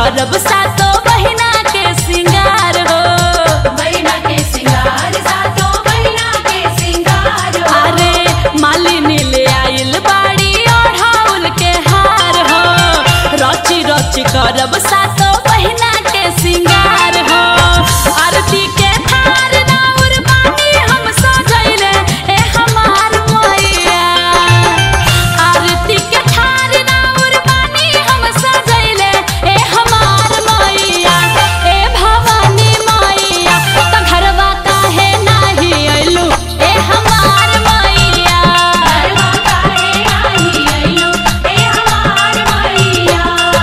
करब सातो बहिना के सिंगार हो बहिना के सिंगार सातो बहिना के सिंगार हो अरे मालिनी ले आइल बाड़ी ओढ़ाउल के हार हो रची रची करब सातो बहिना के सिंगार हो आरती के थार राउर बानी हम सजैले ए हमार मैया आरती के थार राउर बानी हम सजैले ए हमार मैया ए भवानी मैया त घरवा काहे नाही अइलू ए हमार मैया घरवा काहे नाही अइलू ए हमार मैया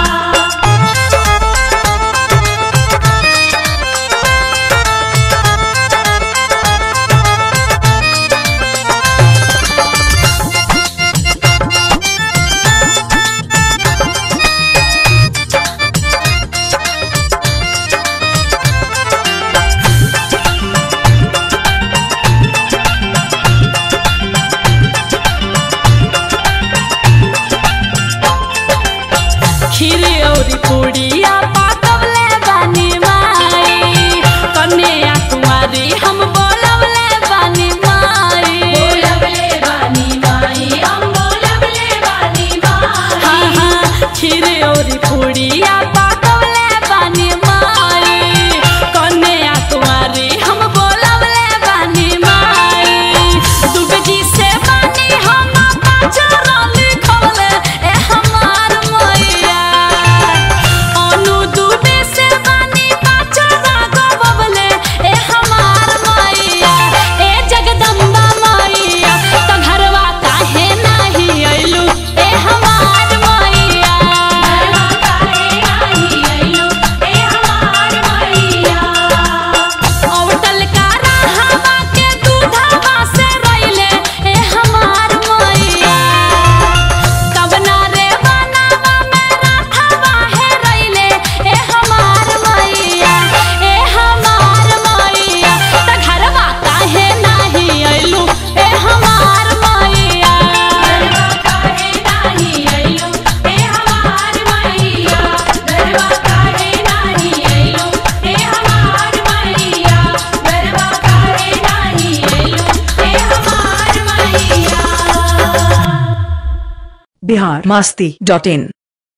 खीर औरी पूड़िया पाकवले बानी माई कन्या कुमारी हम बोलवले बानी माई बोलबले बानी माई हम बोलबले बानी माई हाँ हाँ खीर औरी पूड़िया पाकवले बानी माई कन्या कुमारी हम बोलवले बानी माई दुबे जी से बानी हम पाचरा लिखवले ए हमार मैया अनु दुबे से बानी पाचरा गवले ए हमार मैया ए जगदम्बा मैया त घरवा काहे नाही अइलू ए हमार मैया घरवा काहे नाही अइलू ए हमार मैया औटल का रहवा के दूधवा से रइले ए हमार मैया कवना रे बनावा में राखवा है रइले ए हमार मैया ए हमार मैया त घरवा काहे नाही अइलू ए हमार मैया घरवा काहे नाही अइलू ए हमार मैया घरवा काहे नाही अइलू ए हमार मैया घरवा काहे नाही अइलू ए हमार मैया बिहार मस्ती डॉट इन